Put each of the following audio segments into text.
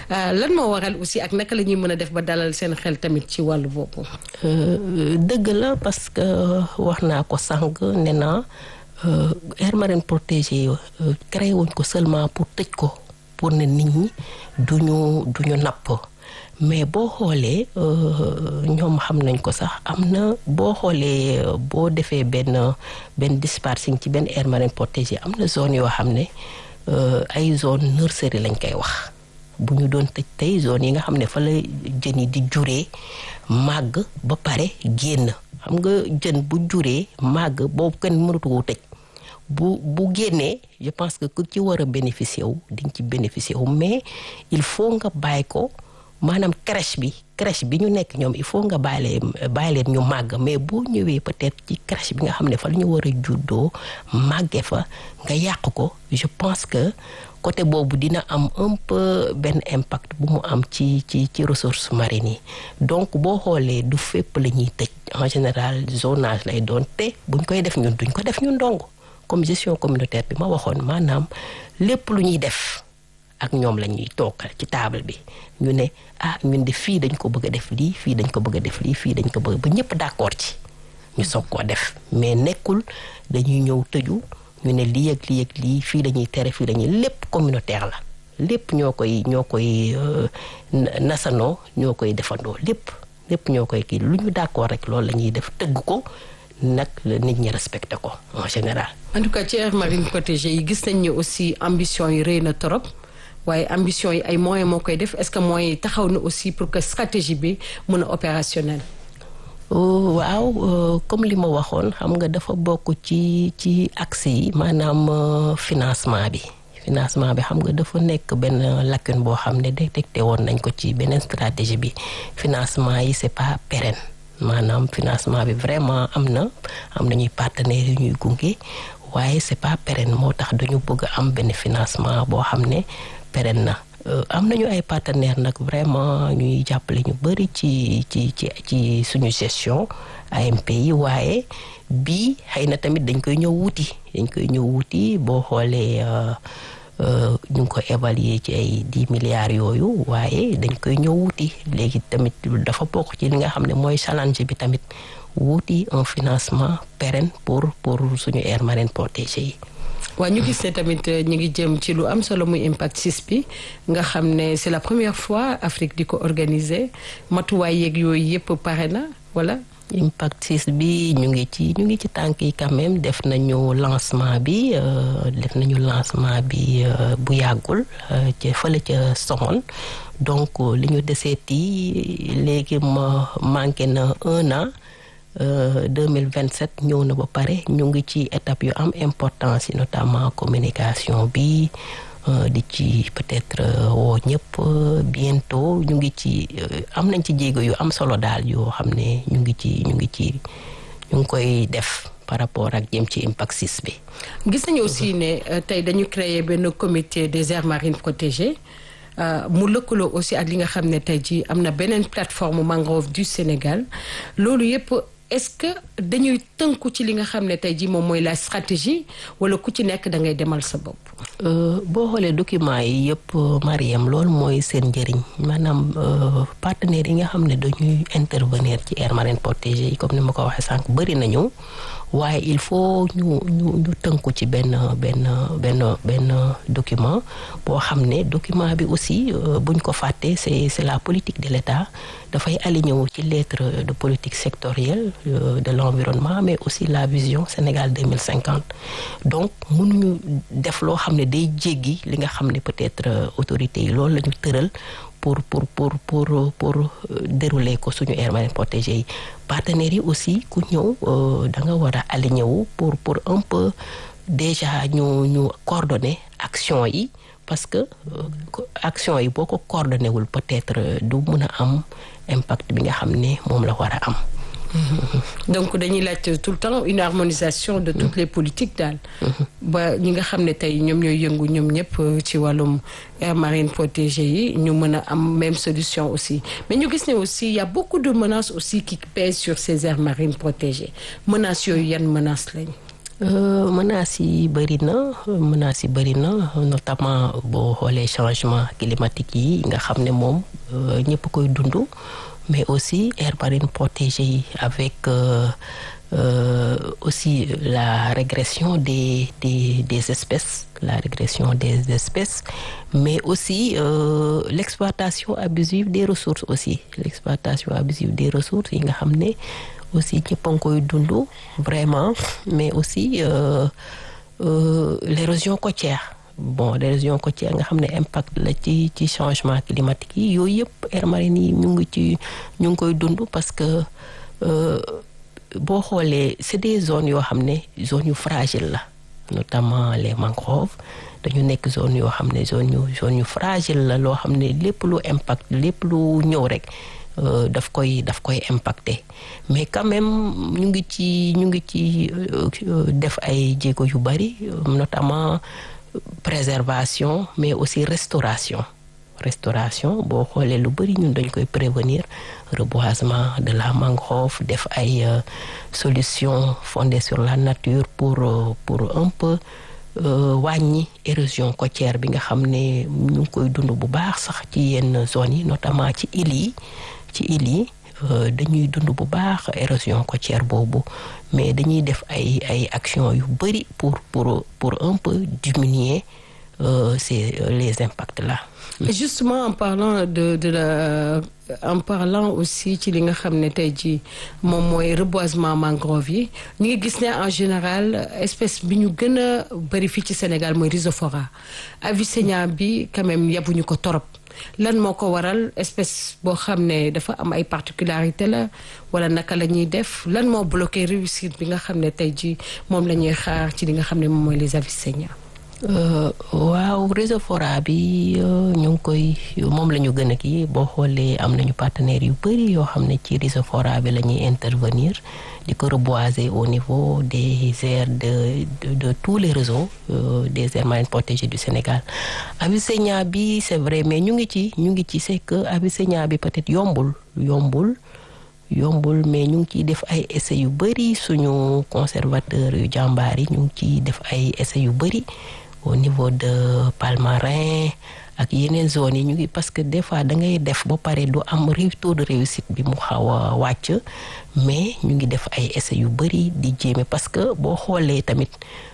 lan moo waral aussi ak naka la ñuy mën a def ba dalal seen xel tamit ci wàllu boobu. dëgg la parce que wax naa ko sànq ne naa aire marine protégée yi créé wuñ ko seulement pour tëj ko pour ne nit ñi duñu duñu napp mais boo xoolee ñoom xam nañ ko sax am na boo xoolee boo defee benn benn dispatching ci benn aire marine protégée am na zone yoo xam ne ay zone nurserie lañ koy wax bu ñu doon tëj tey zone yi nga xam ne fa la jën yi di juree màgg ba pare génn xam nga jën bu juree màgg boobu kenn mënatu ko tëj bu bu génnee je pense que ku ci war a bénéficier wu di nga ci bénéficier wu mais il faut nga bàyyi ko maanaam crèche bi crèche bi ñu nekk ñoom il faut nga bàyyi leen bàyyi leen ñu màgg mais boo ñëwee peut-être ci crèche bi nga xam ne fa la ñu war a juddoo màggee fa nga yàq ko je pense que côté boobu dina am un peu benn impact bu mu am ci ci ci ressources marines yi donc boo xoolee du fépp la ñuy tëj en général zonage lay doon te buñ koy def ñun duñ ko def ñun dong comme gestion communautaire bi ma waxoon maanaam lépp lu ñuy def ak ñoom la ñuy toog ci table bi ñu ne ah ñun de fii dañ ko bëgg a def lii fii dañ ko bëgg a def lii fii dañ ko bëgg ba ñëpp d'accord ci ñu soog koo def mais nekkul dañuy ñëw tëju ñu ne lii ak lii ak lii fii dañuy tere fii dañuy lépp communautaire la lépp ñoo koy ñoo koy nasanoo ñoo koy defandoo lépp lépp ñoo koy kii lu ñu d'accord rek loolu la ñuy def tëgg ko nag la nit ñi respecté ko en général. en tout cas ci aire marine protégée yi gis nañ ni aussi ambition yi rëy na trop waaye ambition yi ay moyens moo koy def est-ce que moyens yi taxaw na aussi pour que stratégie bi mën a opérationnel. waaw comme li ma waxoon xam nga dafa bokk ci ci accès yi maanaam financement bi financement bi xam nga dafa nekk benn lacune boo xam ne détecté woon nañ ko ci beneen stratégie bi financement yi c'est pas pérenne maanaam financement bi vraiment am na am nañuy partenaires yu ñuy gunge waaye c'est pas pérenne moo tax dañu bëgg am benn financement boo xam ne pérenne na am nañu ay partenaires nag vraiment ñuy jàppale ñu bari ci ci ci ci suñu gestion AMP yi waaye bii xëy na tamit dañ koy ñëw wuti dañ koy ñëw wuti boo xoolee ñu ngi ko évaluer ci ay dix milliards yooyu waaye dañ koy ñëw wuti léegi tamit dafa bokk ci li nga xam ne mooy challenge bi tamit wuti un financement pérenne pour pour suñu aire marine protégée yi. waaw ñu gis ne tamit ñu ngi jëm ci lu am solo muy impact 6 bi nga xam ne c'est la première fois Afrique di ko organiser matuwaay yeeg yooyu yëpp pare na wala. impact 6 bi ñu ngi ci ñu ngi ci tànk yi quand même def nañu lancement bi def nañu lancement bi bu yàggul ca fële ca Somone donc li ñu deseeti léegi ma manqué na un an. deux mille vingt sept ñëw na ba pare ñu ngi ci étape yu am importance yi notamment communication bi di ci peut-être woo ñëpp bientôt ñu ngi ci am nañ ci jéego yu am solo daal yoo xam ne ñu ngi ci ñu ngi ci ñu ngi koy def par rapport ak jëm ci impact 6 bi. gis nañu aussi ne tey dañu créer benn comité des aires marines protégées. mu lëkkaloo aussi ak li nga xam ne tey jii am na beneen plateforme mangrove du Sénégal loolu yëpp est-ce que dañuy tënku ci li nga xam ne tey jii moom mooy la stratégie wala ku ci nekk da ngay demal sa bopp. boo xoolee documents yi yëpp Mariam loolu mooy seen njëriñ maanaam partenaires yi nga xam ne dañuy intervenir ci aire marine protégée yi comme ni ma ko waxee sànq bëri nañu waaye il faut ñu ñu ñu tënku ci benn benn benn benn document boo xam ne document bi aussi buñ ko fàttee c'est c'est la politique de l'État dafay aligné wu ci lettre de politique sectorielle de l'environnement mais aussi la vision Sénégal 2050 donc mënuñu def loo xam ne day jéggi li nga xam ne peut-être autorités yi loolu la ñu tëral pour pour pour pour pour dérouler ko suñu aire marine protégée yi partenaires yi aussi ku ñëw da nga war a aligné wu pour pour un peu déjà ñu ñu coordonner action yi parce que action yi boo ko coordonné wul peut-être du mën a am impact bi nga xam ne moom la war a am. donc dañuy laaj tout le temps une harmonisation de toutes les politiques daal. ba ñi nga xam ne tey ñoom ñooy yëngu ñoom ñëpp ci wàllum aire marine protégée yi ñu mën a am même solution aussi mais ñu gis ne aussi il y a beaucoup de menaces aussi qui pèsent sur ces aires marines protégées menaces yooyu yan menaces lañ. menaces yi bëri na menaces yi bëri na notamment boo xoolee changement climatique yi nga xam ne moom ñëpp koy dund mais aussi aire marine protégée yi avec euh, euh, aussi la régression des des des espèces la régression des espèces mais aussi euh, l'exploitation abusive des ressources aussi l'exploitation abusive des ressources yi nga xam ne aussi ñëpp a ngi koy dund vraiment mais aussi l'érosion côtière bon l'érosion côtière nga xam ne impact la ci ci changement climatique yi yooyu yëpp aires marines yi ñu ngi ci ñu ngi koy dund parce que boo xoolee c'est des zones yoo xam ne zones yu fragile la notamment les mangroves dañu nekk zone yoo xam ne zone yu zone yu fragile la loo xam ne lépp lu impact lépp lu ñëw rek daf koy daf koy impacter mais quand même ñu ngi ci ñu ngi ci def ay jéego yu bari notamment préservation mais aussi restauration restauration boo xoolee lu bari ñun dañ koy prévenir reboisement de la mangrove def ay solutions fondées sur la nature pour pour un peu wàññi érosion côtière bi nga xam ne ñu ngi koy dund bu baax sax ci yenn zones yi notamment ci îles yi ci îles yi dañuy dund bu baax érosion côtière boobu mais dañuy def ay ay actions yu bari pour pour pour un peu diminuer euh, ces les impacts là. Et justement en parlant de de la en parlant aussi ci li nga xam ne tey jii moom mooy reboisement mangrove yi ñu ngi gis ne en général espèce bi ñu gën a bari fii ci Sénégal mooy Rhizophora Avicennia bi quand même yabuñu ko torop lan moo ko waral espèce boo xam ne dafa am ay particularité la wala naka la ñuy def lan moo bloqué réussite bi nga xam ne tey jii moom la ñuy xaar ci li nga xam ne moom mooy les Avicennia waaw Rhizophora bi ñu ngi koy moom la ñu gën a kii boo xoolee am nañu partenaires yu bari yoo xam ne ci Rhizophora bi la ñuy intervenir di ko reboiser au niveau des aires de de, de tous les réseaux euh, des aires marines protégées du Sénégal Avicennia bi c'est vrai mais ñu ngi ci ñu ngi ci c'est que Avicennia bi peut-être yombul yombul yombul mais ñu ngi ciy def ay essais yu bari suñu conservateur yu jàmbaar yi ñu ngi ciy def ay essais yu bari au niveau de Palmarin ak yeneen zones yi ñu ngi parce que des fois da ngay def ba pare du am taux de réussite bi mu xaw a wàcc mais ñu ngi def ay essais yu bari di jéeme parce que boo xoolee tamit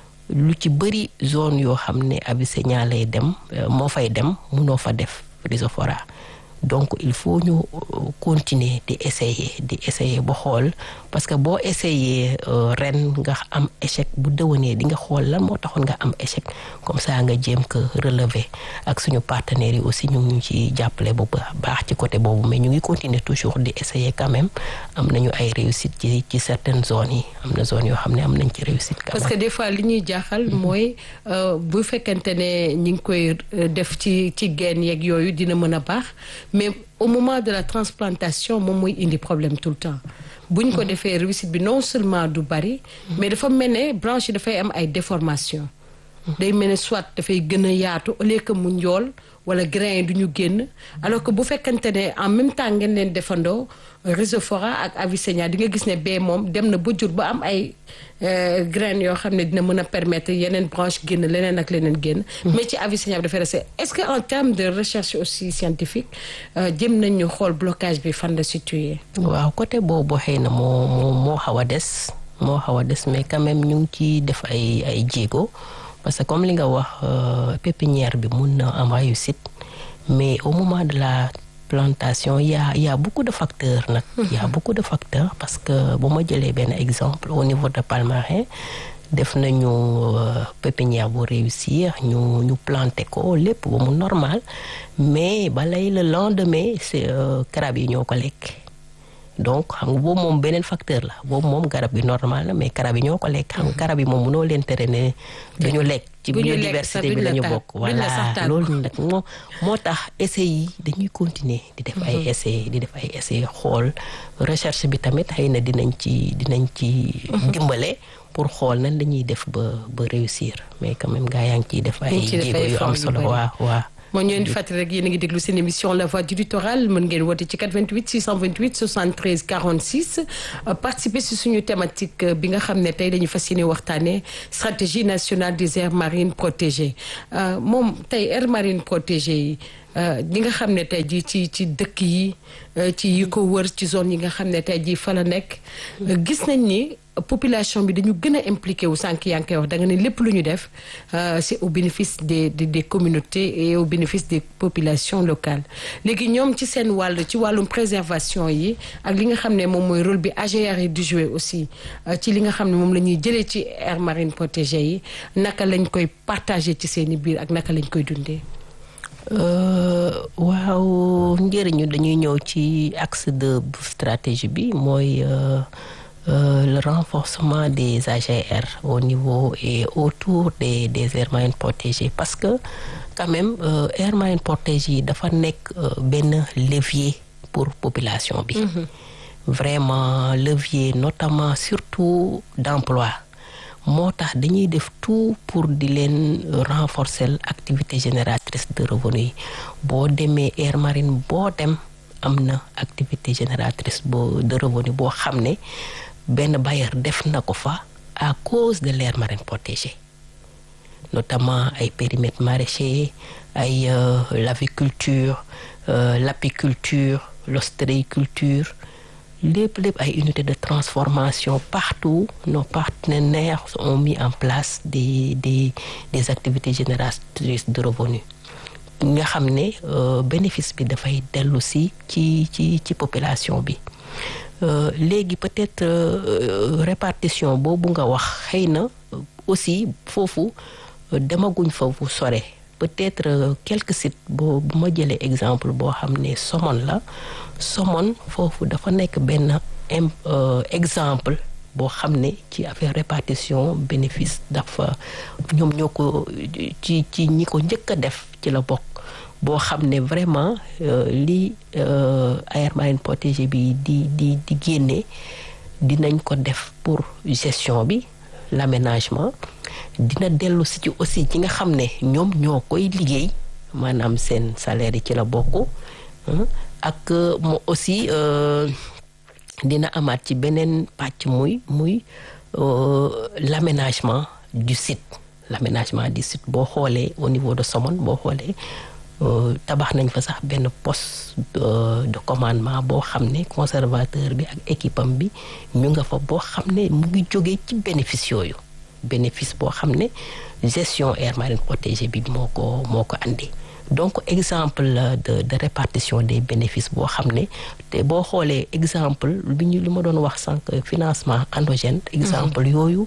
lu ci bari zone yoo xam ne Avicennia lay dem moo fay dem munoo fa def Rhizophora donc il faut ñu continuer di essayer di essayer ba xool parce que boo essayer ren nga am échec bu déwénee di nga xool lan moo taxoon nga am échec comme ça nga jéem ko relever ak suñu partenaires yi aussi ñu ngi ci jàppale bu baax ci côté boobu mais ñu ngi continuer toujours di essayer quand même am nañu ay réussite ci ci certaines zones yi am na zones yoo xam ne am nañ ci réussite. quand même parce que des fois li ñuy jaaxal mooy bu fekkente ne ñi ngi koy def ci ci genn yeeg yooyu dina mën a baax. mais au moment de la transplantation moom mooy indi problème tout le temps bu ñu ko defee réussite bi non seulement du bari mais dafa mel ne branche yi dafay am ay déformation day mel ne soit dafay gën a yaatu au lieu que mu njool wala grain yi du ñu génn alors que bu fekkante ne en même temps ngeen leen defandoo Rhizophora ak Avicennia di nga gis ne bee moom dem na ba jur ba am ay graines yoo xam ne dina mën a permettre yeneen branche génn leneen ak leneen génn mais ci Avicennia bi dafay resté est-ce que en termes de recherche aussi scientifique jëm nañu xool blocage bi fan la situé waaw côté boobu xëy na moo moo moo xaw a des moo xaw a des mais quand même ñu ngi ciy def ay ay jéego parce que comme li nga wax pépinière bi mun na am réussite mais au moment de la plantation y a y a beaucoup de facteurs nag y a beaucoup de facteurs parce que bu ma jëlee benn exemple au niveau de Palmarin def nañu pépinière bu réussir ñu ñu planter ko lépp ba mu normal mais balay le lendemain c'est crab yi ñoo ko lekk donc xam nga boobu moom beneen facteur la boobu moom garab bi normal la mais garab yi ñoo ko lekk xam nga garab yi moom mënoo leen tere ne dañu lekk ci biodiversité bi lañu bokk voilà loolu nag moo moo tax essais yi dañuy continuer di def ay essais di def ay essais xool recherche bi tamit xëy na dinañ ci dinañ ci dimbale pour xool nan lañuy def ba ba réussir mais quand même gaa yaa ngi ciy def ay jéego yu am solo waaw waaw moo ñu leen di fàttali rek yéen a ngi déglu seen émission la voix du littoral mën ngeen woote ci 88 628 73 46 participer si suñu thématique bi nga xam ne tey dañu fas yéene waxtaanee stratégie nationale des aires marines protégées moom tey aires marines protégées yi ñi nga xam ne tey jii ci ci dëkk yi ci yi ko wër ci zone yi nga xam ne tey jii fa la nekk gis nañ ni population bi dañu gën a impliqué wu sànq yaa ngi koy wax da nga ne lépp lu ñu def c'est au bénéfice des des des communautés et au bénéfice des populations locales léegi ñoom ci seen wàll ci wàllum préservation yi ak li nga xam ne moom mooy rôle bi AGR yi di jouer aussi ci li nga xam ne moom la ñuy jëlee ci aires marines protégées yi naka lañ koy partager ci seen i biir ak naka lañ koy dundee. waaw njëriñu dañuy ñëw ci axe de stratégie bi mooy. Euh, le renforcement des AGR au niveau et autour des des aires marines protégées parce que quand même euh, aires marines protégées yi dafa nekk euh, benn levier pour population bi. Mm -hmm. vraiment levier notamment surtout d'emploi moo tax dañuy def tout pour di leen renforcer activité génératrice de revenus yi boo demee aire marine boo dem am na activité génératrice boo de revenus boo xam ne. benn bailleur def na ko fa à cause de l'aire marine protégée notamment ay périmètres maraîchers ay euh, l'aviculture euh, l'apiculture l'ostréiculture lépp lépp ay unités de transformation partout nos partenaires ont mis en place des des des activités génératrices de revenus nga xam ne euh, bénéfice bi dafay dellu si ci ci ci population bi Euh, léegi peut-être euh, répartition boobu nga wax xëy na aussi foofu euh, demaguñ foofu sore peut-être quelques sites boo bu ma jëlee exemple boo xam ne Somone la Somone foofu dafa nekk benn exemple boo xam ne ci affaire répartition bénéfice dafa ñoom ñoo ko ci ci ñi ko njëkk a def ci la bokk boo xam ne vraiment li aire marine protégée bi di di di génne dinañ ko def pour gestion bi l'aménagement dina dellu si ci aussi ci nga xam ne ñoom ñoo koy liggéey maanaam seen salaire yi ci la bokk ak mo aussi dina amaat ci beneen pàcc muy muy l'aménagement du site l'aménagement du site boo xoolee au niveau de Somone boo xoolee tabax nañ fa sax benn poste de commandement boo xam ne conservateur bi ak équipe am bi ñu nga fa boo xam ne mu ngi jógee ci bénéfice yooyu bénéfice boo xam ne gestion aire marine protégée bi moo ko moo ko andi donc exemple de de répartition des bénéfices boo xam ne te boo xoolee exemple bi ñu li ma doon wax sànq financement endogène exemple yooyu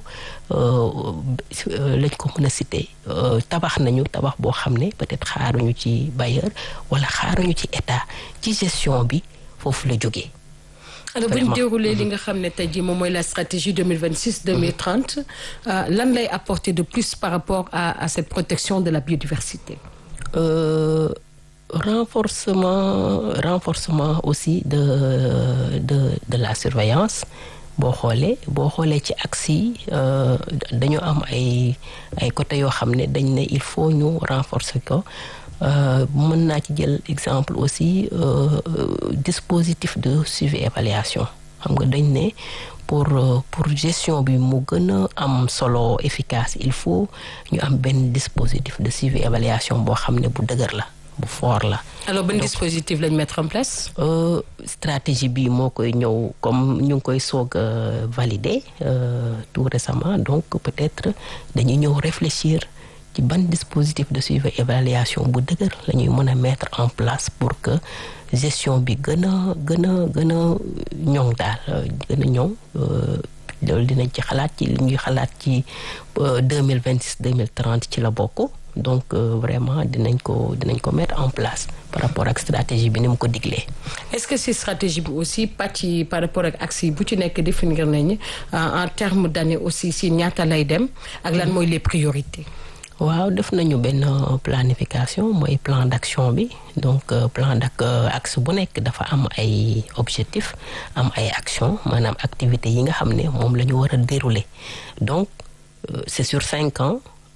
lañ ko mën a citer tabax nañu tabax boo xam ne peut-être xaaruñu ci bailleur wala xaaruñu ci état ci gestion bi foofu la jógee alors bu ñu déroulé li nga xam ne tey jii moom mooy la stratégie 2026 2030 lan lay apporter de plus par rapport à à cette protection de la biodiversité Euh, renforcement renforcement aussi de de de la surveillance boo xoolee boo xoolee ci axe yi dañu am ay ay côté yoo xam ne dañ ne il faut ñu renforcer ko mën naa ci jël exemple aussi euh, dispositif de suivi évaluation xam nga dañ ne pour pour gestion bi mu gën a am solo efficace il faut ñu am benn dispositif de suivi évaluation boo xam ne bu dëgër la bu fort la. alors ban dispositif lañ mettre en place. Euh, stratégie bi moo koy ñëw comme ñu ngi koy soog a valider euh, tout récemment donc peut-être dañuy ñëw réfléchir ci ban dispositif de suivi évaluation bu dëgër la ñuy mën a mettre en place pour que. gestion bi gën a gën a gën a ñoŋ daal gën a ñoŋ loolu dinañ ci xalaat ci li ñuy xalaat ci deux mille vingt six deux mille trente ci la bokk donc vraiment dinañ ko dinañ ko mettre en place par rapport ak stratégie bi ni mu ko diglee. est-ce que si stratégie bi aussi pàcc yi par rapport ak axe yi bu ci nekk définir nañu en termes d'année aussi si ñaata lay dem ak lan mooy les priorités. waaw def nañu benn planification mooy plan d'action bi donc plan dak axe bu nekk dafa am ay objectifs am ay actions maanaam activités yi nga xam ne moom la ñu war a dérouler donc c'est sur cinq ans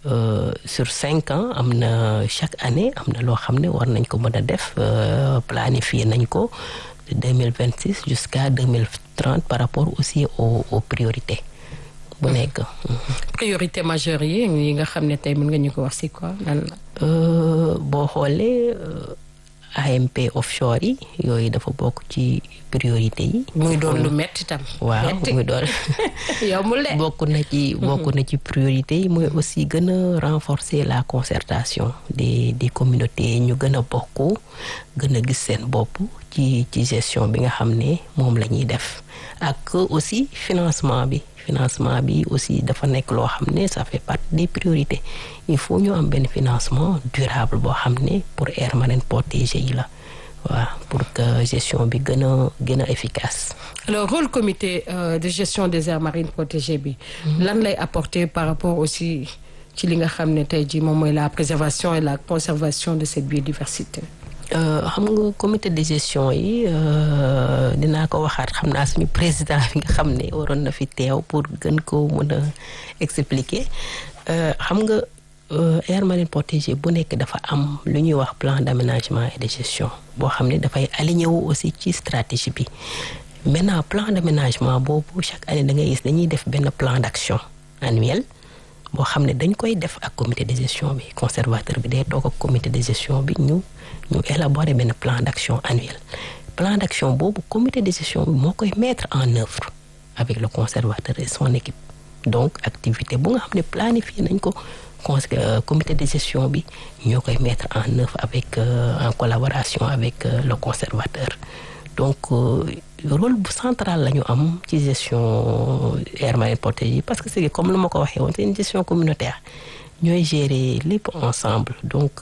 sur cinq ans am na chaque année am na loo xam ne war nañ ko mën a def planifier nañ ko de deux mille vingt six jusqu'à deux mille trente par rapport aussi aux aux priorités bu nekk. priorité majeure yi yi nga xam ne tey mën nga ñu ko wax si quoi lan la. boo xoolee AMP offshore yi yooyu dafa bokk ci priorité yi. muy doon lu metti tam. waaw muy doon. yombul de. bokk na ci bokk na ci priorité yi mooy aussi gën a renforcer la concertation des des communautés ñu gën a bokk gën a gis seen bopp ci ci gestion bi nga xam ne moom la ñuy def ak aussi financement bi. financement bi aussi dafa nekk loo xam ne ça fait partie des priorités il faut ñu am benn financement durable boo xam ne pour aire marine protégée yi la waaw pour que gestion bi gën a gën a efficace. alors rôle comité euh, de gestion des aires marines protégées bi. lan lay apporter par rapport aussi ci li nga xam ne tey jii moom mooy la préservation et la conservation de cette biodiversité. xam nga comité de gestion yi dinaa ko waxaat xam naa suñu président bi nga xam ne waroon na fi teew pour gën ko mën a expliquer xam nga aire marine protégée bu nekk dafa am lu ñuy wax plan d'aménagement et de gestion boo xam ne dafay aligné wu aussi ci stratégie bi maintenant plan d'aménagement boobu chaque année da ngay gis dañuy def benn plan d'action annuel boo xam ne dañ koy def ak comité de gestion bi conservateur bi day toog ak comité de gestion bi ñu ñu élaborer benn plan d'action annuel plan d'action boobu comité de gestion bi moo koy mettre en œuvre avec le conservateur et son équipe donc activité bu nga xam ne planifié nañ ko comité de gestion bi ñoo koy mettre en œuvre avec en collaboration avec le conservateur donc rôle bu central la ñu am ci gestion aire marine protégée parce que c'est comme lu ma ko waxee woon c'est une gestion communautaire ñooy gérer lépp ensemble donc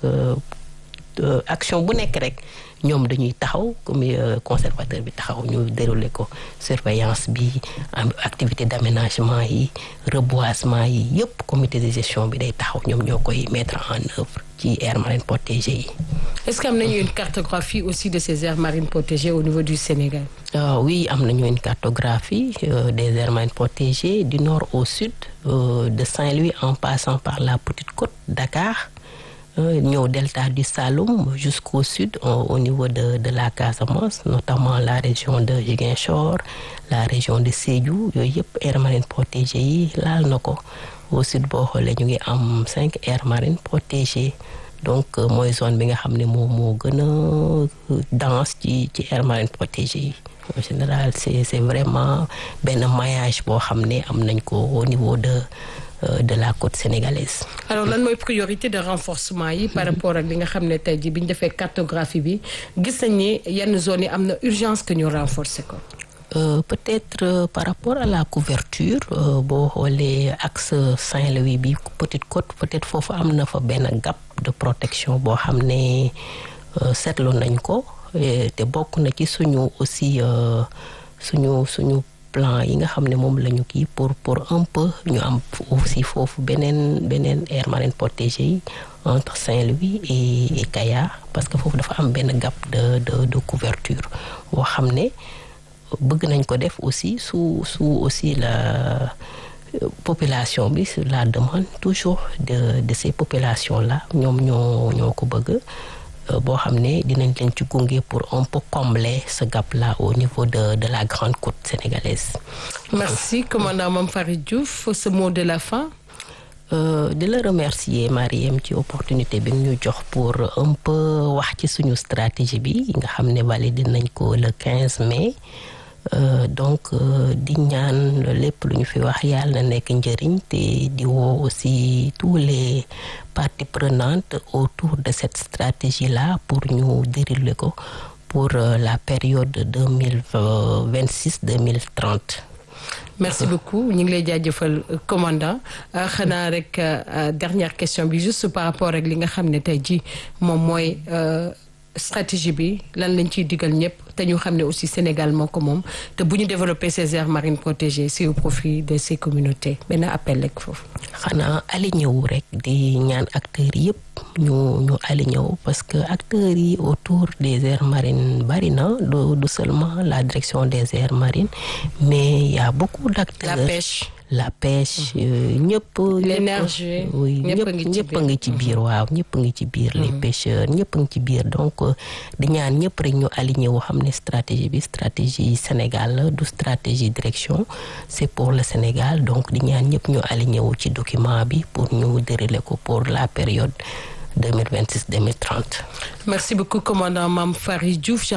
action bu nekk rek ñoom dañuy taxaw comme conservateur bi taxaw ñu dérouler ko surveillance bi activité d'aménagement yi reboisement yi yëpp comité de gestion bi day taxaw ñoom ñoo koy mettre en œuvre ci aires marines protégées yi. est-ce que am nañu une cartographie aussi de ces aires marines protégées au niveau du Sénégal. Euh, oui am nañu une cartographie euh, des aires marines protégées du nord au sud euh, de Saint-Louis en passant par la Petite Côte Dakar. ñëw delta du Saloum jusqu'au sud au niveau de de la Casamance notamment la région de Ziguinchor la région de Sédhiou yooyu yëpp aires marines protégées yi laal na ko au sud boo xoolee ñu ngi am cinq aires marines protégées donc mooy zone bi nga xam ne moo moo gën a dense ci ci aires marines protégées yi en général c'est c'est vraiment benn maillage boo xam ne am nañ ko au niveau de de la côte sénégalaise. alors lan mooy priorité de renforcement yi. par rapport ak li nga xam ne tey jii bi ñu defee cartographie bi gis nañ ni yenn zones yi am na urgence que ñu renforcer ko. Euh, peut-être euh, par rapport à la couverture boo xoolee axe Saint-Louis bi Petite Côte peut-être foofu am na fa benn gap de protection boo xam ne seetlu nañ ko te bokk na ci suñu aussi suñu suñu. plan yi nga xam ne moom la ñu kii pour pour un peu ñu am aussi foofu beneen beneen aire marine protégée yi entre Saint-Louis et et Kayar parce que foofu dafa am benn gap de de de couverture boo xam ne bëgg nañ ko def aussi sous sous aussi la population bi sur la demande toujours de de ces populations là ñoom ñoo ñoo ko bëgg boo xam ne dinañ leen ci gunge pour un peu combler ce gap là au niveau de de la grande côte sénégalaise. merci commandant Mame Farid Diouf ce mot de la fin. Euh, di la remercier Mariem ci opportunité bi ñu jox pour un peu wax ci suñu stratégie bi nga xam ne validé nañ ko le 15 mai. Euh, donc euh, di ñaan lépp lu ñu fi wax yàlla na nekk njëriñ te di woo aussi tous les parties prenantes autour de cette stratégie là pour ñu dérouler ko pour euh, la période deux mille vingt six deux mille trente. merci beaucoup ñu ngi lay jaajëfal commandant xanaa rek dernière question bi juste par rapport ak li nga xam ne tey jii moom mooy. stratégie bi lan lañ ciy digal ñëpp te ñu xam ne aussi Sénégal moo ko moom te bu ñu développer ces aires marines protégées c'est au profit de ces communautés benn appel rek foofu. xanaa aligné wu rek di ñaan acteurs yëpp ñu ñu aligné wu parce que acteurs yi autour des aires marines bari na du du seulement la direction des aires marines mais il y a beaucoup d'acteurs. la pêche. la pêche ñëpp l'énergie oui ñëpp ñëpp a ngi ci ñëpp a biir. ngi ci biir waaw ñëpp a ngi ci biir les pêcheurs ñëpp a ngi ci biir donc euh, di ñaan ñëpp rek ñu aligné wu xam ne stratégie bi stratégie Sénégal la du stratégie direction c'est pour le Sénégal donc di ñaan ñëpp ñu aligné wu ci document bi pour ñu dérouler ko pour la période 2026 2030 Merci beaucoup, commandant Mam Farid Diouf.